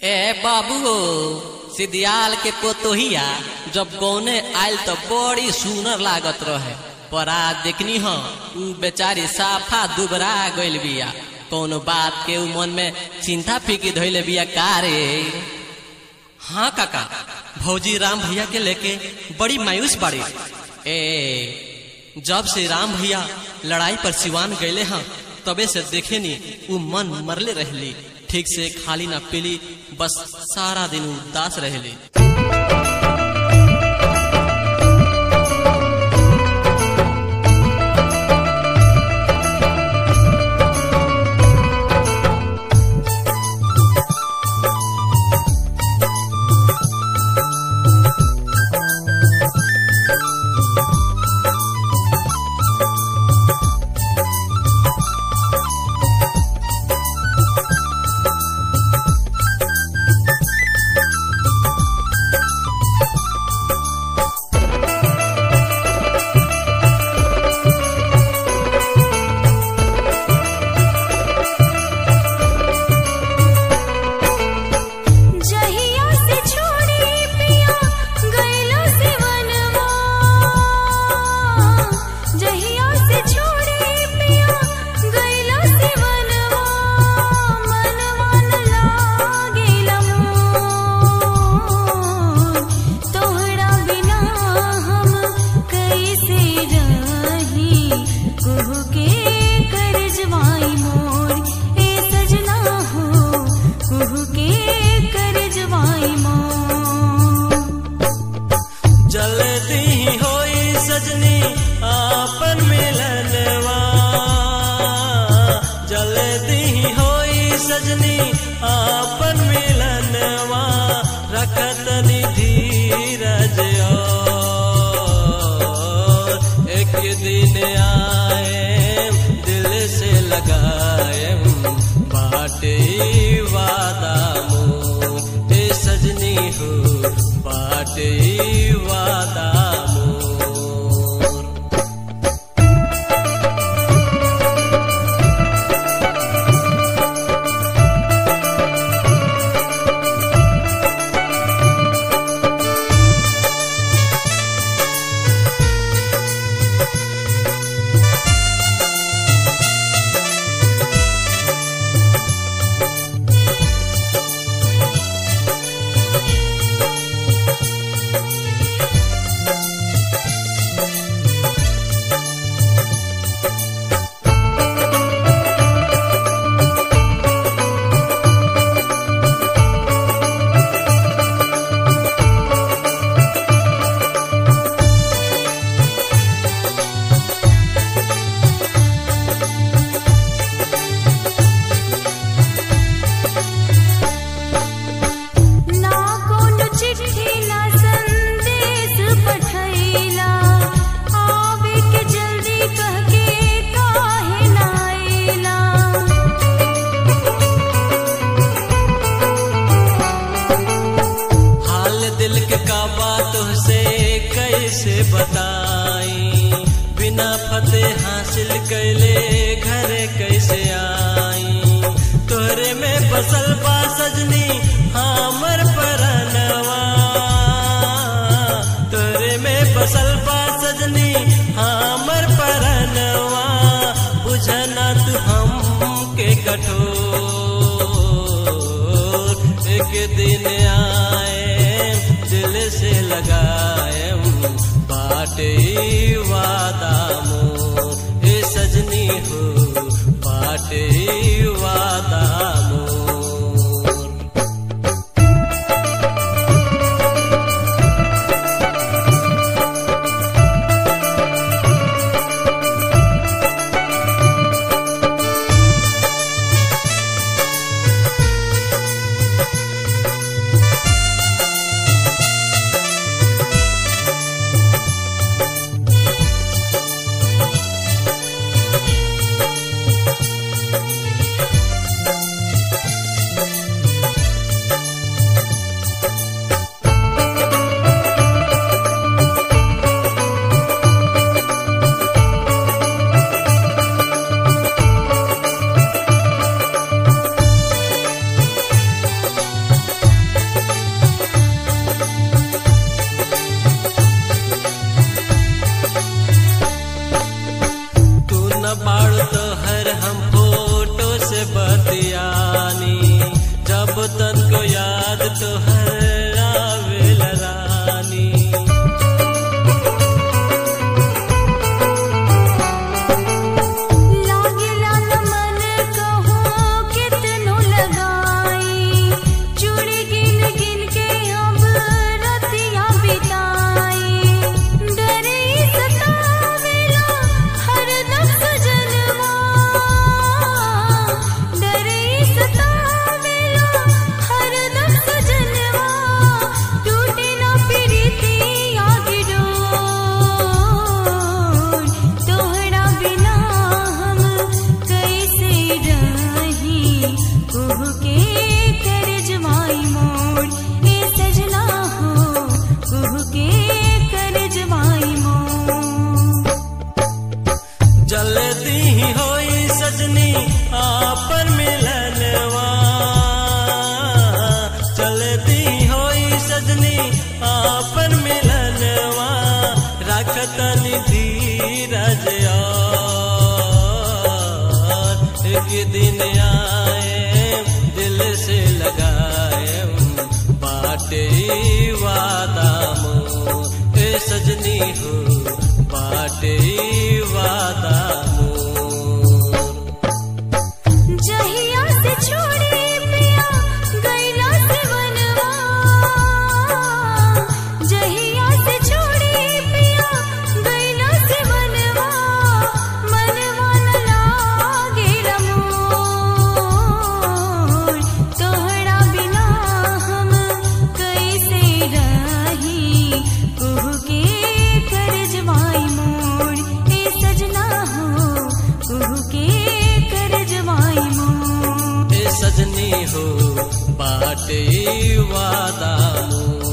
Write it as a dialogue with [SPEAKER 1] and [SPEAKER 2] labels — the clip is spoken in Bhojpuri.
[SPEAKER 1] ए बाबू हो सिदियाल के पोतोहिया जब गौने आयल तो बड़ी सुनर लागत रहे पर आज देखनी हो उ बेचारी साफा दुबरा गइल बिया कौनो बात के उ मन में चिंता फिकी धइले बिया का रे हाँ काका भौजी राम भैया के लेके बड़ी मायूस बाड़ी ए जब से राम भैया लड़ाई पर सिवान गए हैं तबे से देखे नी उ मन मरले रहली ठीक से खाली ना पीली बस सारा दिन उदास रहली
[SPEAKER 2] जहिया से छोड़ी पिया गइलो सिवनवा जहिया से छोड़ी पिया गइलो सिवनवा मनवा न लागेला मोर तोहरा बिना हम कैसे रही कुहू के करजवाई मोर ए सजना हो कुहू के करजवाई मोर
[SPEAKER 3] जल्दी होई सजनी आपन मिलनवा जल्दी होई सजनी आपन मिलनवा रखत धीरज और एक दिन आए दिल से लगाए बाटे वादा मोर ए सजनी हो बाटे वादा मोर
[SPEAKER 2] ना कोनो चिट्ठी ना संदेश पठैला आवे के जल्दी कह के काहे ना आइला
[SPEAKER 3] हाल दिल के का बात से कैसे बताई बिना फतेह हासिल कैले घरे कैसे आई तोहरे में बसल बा सजनी हमर परनवा तोहरे में बसल बा सजनी हमर परनवा बुझना तू हम के कठोर एक दिन आए दिल से लगाए बाटे वादा मोर ए सजनी हो बाटे वादा मोर हो बाटे वादा मोर
[SPEAKER 2] जहिया से छोड़ी पिया गैला से बनवा जहिया से छोड़ी पिया गैला से बनवा मनवा न लागे रमोर तोहरा बिना हम कैसे रही कुह के कर जवाई मोर ए सजना हो कुह के कर जवाई मोर
[SPEAKER 3] ए सजनी हो बाटे वादा मोर